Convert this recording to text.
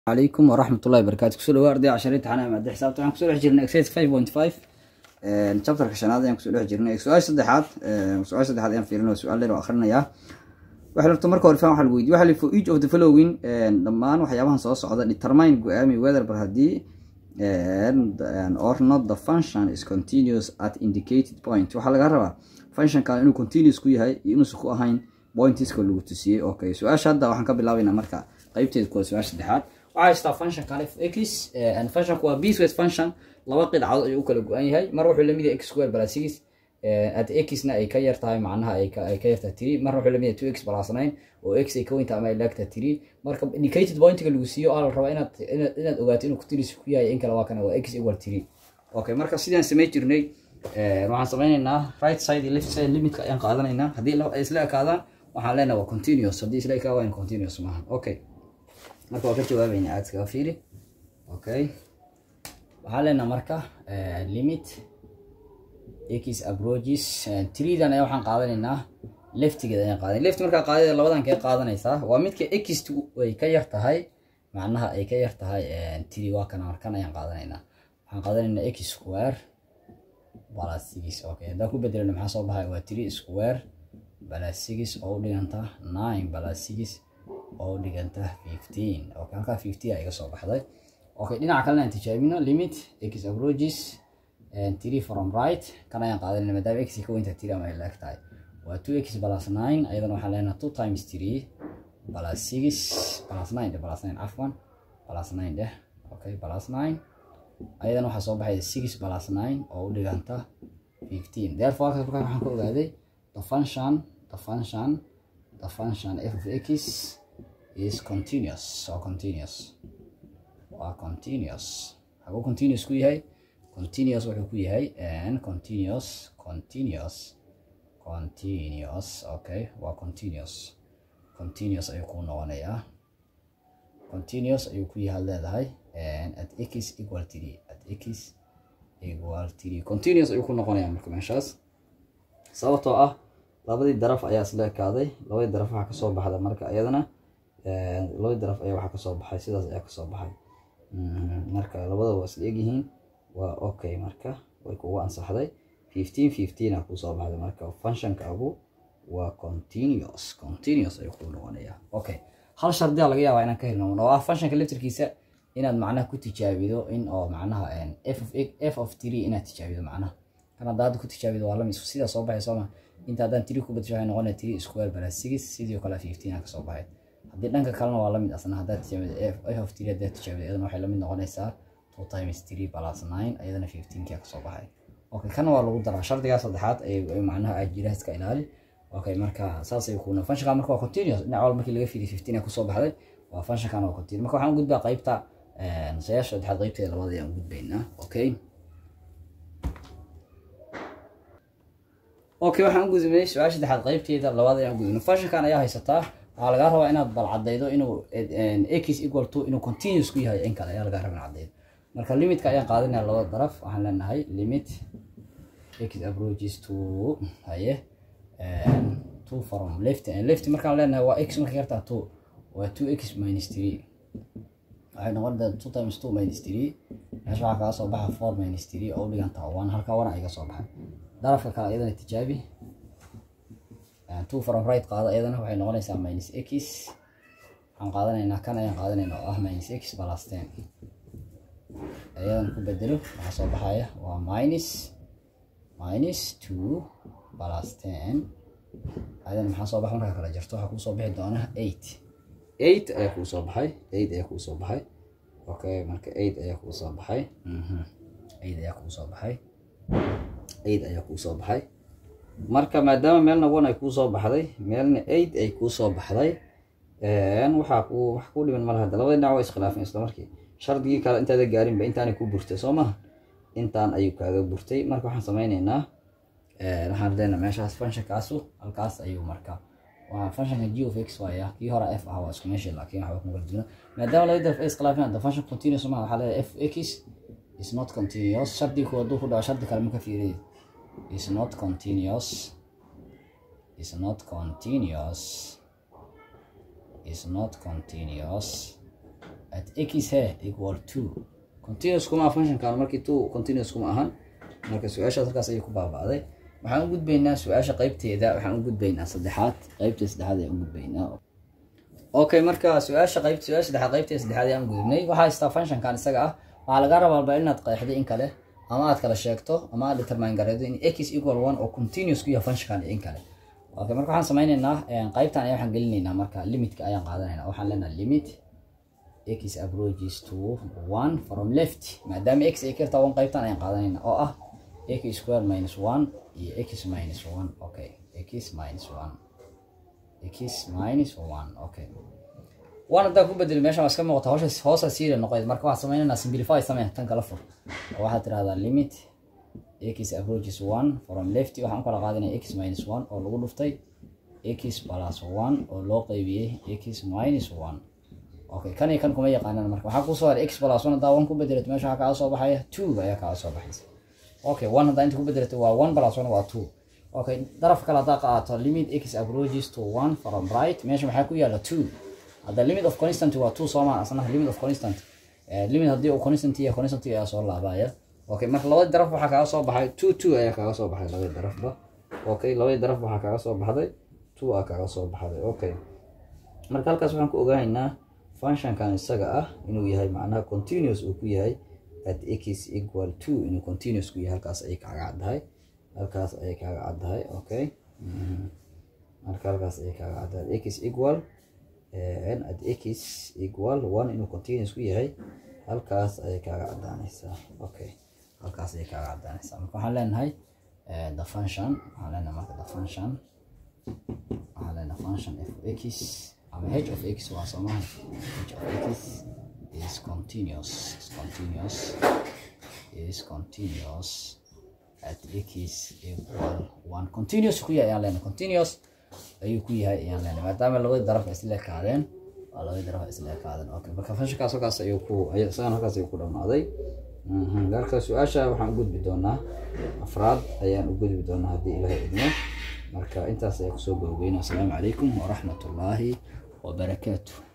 عليكم ورحمة الله وبركاته kusoo dhawaad arday casharada taxanaha maadada xisaabta waxaan kusoo dhex jirnay exercise 5.5 chapterka shanaad ayaan kusoo dhex jirnay su-aasha saddexaad su-aasha saddexaad ayaan fiirinaya su-aal dheer oo akhrinayaa waxa horta marka hore faan waxa lagu weydiye waxa la for each of the following dhammaan waxyaabahan soo socda determine go-aami whether bar haddii or not the function is continuous at indicated point waxaa laga rabaa functionkan inuu continuous ku yahay iyo inuusan ku ahayn pointiska lagu tusiyey okay su-aasha hadda waxaan ka bilaabaynaa marka qaybteeda kuwa su-aasha saddexaad waxaa haystaa function kale x functionku waa bswes function laba qidcadood ayuu u kala go-an yahay mar wuxuu lamid yahay x square plus six at xna ay ka yar tahay macnaha ay ka yartahay three marna wuxuu lamid yahay two x plus nine oo x ay ka weyntahay ama ay laagtahay three marka indicated pointiga lagu siiyo oo la rabaa inaad inaad ogaato inuu continuous ku yahay in kale waa kana waa x equal three okay marka sidaan samey jirnay waxaan sameynaynaa right side iyo left side limitka ayaan qaadanaynaa haddii ay isla ekaadaan waxaan leenahay waa continuous haddii isla ekaa waa continuous maaha okay marka waa ka jawaabayna aad iskaga fiiri okay waxaan leenaha marka limit x approaches treedan ayaa waxaan qaadanaynaa leftigeeda ayaan qaadanay left markaa qaadada labadan kee qaadanaysaa waa midka x ay ka yar tahay macnaha ay ka yar tahay tree waa kana markan ayaan qaadanaynaa waxaan qaadanaynaa x square plus six okay haddaan ku bedelano maxaa soo baxay waa three square plus six oo u dhiganta nine plus six oo dhiganta fifteen okay halkaa fifteen iga soo baxday okay dhinaca kalena aan tijaabino limit x approaches and three from right kan ayaan qaadanayna maadaama x ka weynta three ama ay laag tahay waa two x plus nine ayadana waxaan leenahay two times three plus six plus nine dheh plus nine afwan plus nine dheh okay plus nine ayadana waxaa soo baxay six plus nine oo u dhiganta fifteen therefore halkaas markaa waxaan ka ogaaday the function the function the function f of x is continuous or continuous waa continuous haguu continuous ku yahay continuous wuxuu ku yahay and continuous continuous continuous okay waa continuous continuous ayuu ku noqonayaa continuous ayuu ku yahay leedahay and at x equal three at x equal three continuous ayuu ku noqonayaa marka meeshaas sababtoo ah labadii daraf ayaa isla ekaaday labadii daraf waxaa kasoo baxda marka iyadana labadii daraf ayaa waxaa kasoo baxay sidaas ayaa kasoo baxay marka labada waa isla egyihiin waa okay marka way kugu ansaxday fifteen fifteen a kusoo baxday marka functionkaagu waa continuous continuous ayuu kuu noqonayaa okay hal shardiyaa laga yaabaa inaan ka helno oo ah functionka laftirkiisa inaad macnaha ku tijaabido in oo macnaha f of f of three inaad tijaabido macnaha kan hadda hadda ku tijaabido waa lamid sidaa soo baxay sooma inta haddaan three ku badasho waxay noqonaya three square plus six sidii kale fifteen a kasoo baxay haddii dhanka kalena waa lamid asna haddaad tijaabido f of three haddaad tijaabido iyadana waxay lamid noqonaysaa two times three plus nine iyadana fifteenkia kasoo baxay okay kana waa lagu daraa shardigaa saddexaad ay macnaha ajiraha iska ilaali okay marka saasay kuna functionka marka waa continuous dhinac walba markii laga fiiriy fifteen a kusoo baxday waa functionkan waa continuous marka waxaan u gudbaa qaybta sayaasha saddexaad qaybteeda labaad ayaan u gudbaynaa okay okay waxaan u gudbinay su-aasha saddexaad qaybteeda labaad ayaan u gudbinay functionkan ayaa haysataa waxaa lagaa rabaa inaad bal cadaydo inuu x equal to inuu continuous ku yahay in kale ayaa lagaa rabaa in cadaydo marka limitka ayaan qaadanaya labada daraf waxaan leenahay limit x approaches to haye two from left and left markaan leenahay waa x marka yartaa two waa two x minus three waxay noqon doontaa two times two minus three meesha waxaa kaga soo baxa four minus three oo u dhigantaa one halka one iga soo baxay darafka kale iyadana tijaabi two from right qaado iyadana waxay noqonaysaa minus x waxaan qaadanaynaa kan ayaan qaadanaynaa oo ah minus x plus ten iyadana ku bedelo waxaa soo baxaya waa minus minus two plus ten ayadana maxaa soo baxa markaa kala jirto waxaa kuusoo bixi doona eight eight ayaa kuu soo baxay eight ayaa kuu soo baxay okay marka eight ayaa kuu soo baxay eight ayaa kuu soo baxay eight ayaa kuu soo baxay marka maadaama meelna one ay kuu soo baxday meelna eight ay kuu soo baxday waxaa ku wax ku dhiman malaha hadda labada dhinac waa iskhilaafeen isla markii shardigii kale intaada gaarinba intaanay ku burtay soo maha intaan ayuu kaaga burtay marka waxaan sameyneynaa waxaan leenaha meeshaas functionkaasu halkaas ayuu marka waa functionka g of x waaya kii hore f ah waa isku meeshii laakiin waxba kuma kala duwana maadaama labada daraf ay iskhilaafeen the function continuous maha waxaa leedahay f x is not continuous shardigu hadduu ku dhaco shardi kale ma ka fiiriy is not continuous is not continuous is not continuous at x he equal two continuous kuma aha functionkan markii two continuous kuma ahan marka su-aashaas halkaas ayay ku baaba'day waxaan u gudbaynaa su-aasha qeybteeda waxaan u gudbaynaa saddexaad qeybta saddexaad ayaan u gudbaynaa okay marka su-aasha qeyb su-aasha saddexaad qeybteeda saddexaad ayaan u gudubnay waxaa haystaa functionkan isaga ah waxaa laga rabaa bal inaad qeexday in kale ama aad kala sheegto ama aad determine gareedo in x equal one oo continuous ku yahay functionkan iyo in kale okay marka waxaan sameyneynaa qeybtan ayaa waxaan gelinaynaa marka limitka ayaan qaadanaynaa waxaan leenahay limit x approaches to one from left maadaama x ay kartaa one qeybtan ayaan qaadanaynaa oo ah x square minus one iyo x minus one okay x minus one x minus one okay one haddaa ku bedeli meeshan waa iska muuqata hosha hoosa siira noqoyd marka waxaad sameynaynaa simplify samee tan kala fur oo waxaad tirahdaa limit x approaches one from left waxaan u kala qaadanaya x minus one oo lagu dhuftay x plus one oo loo qeybiyey x minus one okay kan iyo kan kuma yaqaanaan marka waxaa kusoo haray x plus one haddaa one ku bedelato meesha waxaa kaaga soo baxaya two ayaa kaaga soo baxaysa okay one haddaa inta ku bedelato waa one plus one waa two okay darafka kale haddaa qaato limit x approaches to one from right meesha maxaa ku yaala two hadda limit of constant waa two soomaan asna limit of constant limit haddii uu constant yahay constant ayaa soo laabaya okay marka labadii daraf waxaa kaaga soo baxay two two ayaa kaaga soo baxay labadii darafba okay labadii daraf waxaa kaaga soo baxday two aa kaaga soo baxday okay marka halkaas waxaan ku ogaanaynaa functionkan isaga ah inuu yahay macnaha continuous uu ku yahay at x equal two inuu continuous ku yahay halkaas ayay kaaga caddahay halkaas ayay kaaga caddahay okay marka halkaas ayay kaaga caddahay x equal at x equal one inuu continuous ku yahay halkaas ayay kaaga caddaanaysaa okay halkaas ayay kaaga caddaanaysaa marka waxaan leenahay the function waxaan leenahay marka the function waxaan leenahay function f x ama h of x waa soomaha h of x is continuous is continuous is continuous at x equal one continuous ku yahay ayaan leenahay continuous ayuu ku yahay ayaan leenahay maadaama labadii daraf isla ekaadeen waa labadii daraf isla ekaadeen okay marka functionkaas halkaas ayuu ku isagan halkaas ayuu ku dhamaaday marka su-aasha waxaan u gudbi doonaa afraad ayaan u gudbi doonaa haddii ilaahay idmo marka intaas ayaa kusoo gabagabeynaa asalaamu calaykum waraxmat ullaahi wabarakaatu